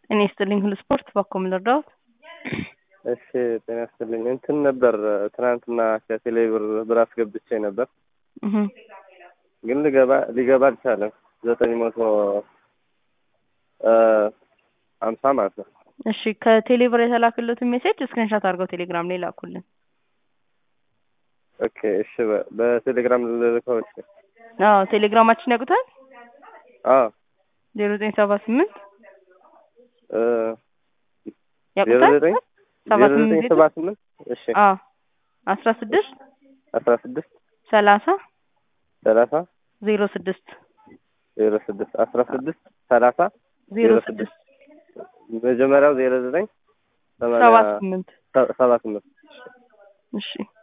እኔ ይስጥልኝ ሁሉ ስፖርት ባኮ ልርዳዎት? እሺ ጤና ይስጥልኝ። እንትን ነበር ትናንትና ከቴሌ ብር ብር አስገብቼ ነበር፣ እህ ግን ሊገባ ሊገባ አልቻለም። ዘጠኝ መቶ ሀምሳ ማለት ነው። እሺ ከቴሌ ብር የተላክለትን ሜሴጅ ስክሪንሻት አድርገው ቴሌግራም ላይ ላኩልን። ኦኬ እሺ፣ በ- በቴሌግራም ልልከው። እሺ አዎ ቴሌግራማችን ያውቁታል? አዎ ዜሮ ዘጠኝ ሰባ ስምንት እ ዜሮ ያውቁታል? ዘጠኝ ሰባ ዜሮ ስምንት ዘጠኝ ዜሮ ሰባ ስምንት እሺ አዎ አስራ ስድስት አስራ ስድስት ሰላሳ ሰላሳ ዜሮ ስድስት ዜሮ ስድስት አስራ ስድስት ሰላሳ ዜሮ ዜሮ ስድስት መጀመሪያው ዜሮ ዘጠኝ ሰባ ሰማንያ ስምንት ሰባ ስምንት እሺ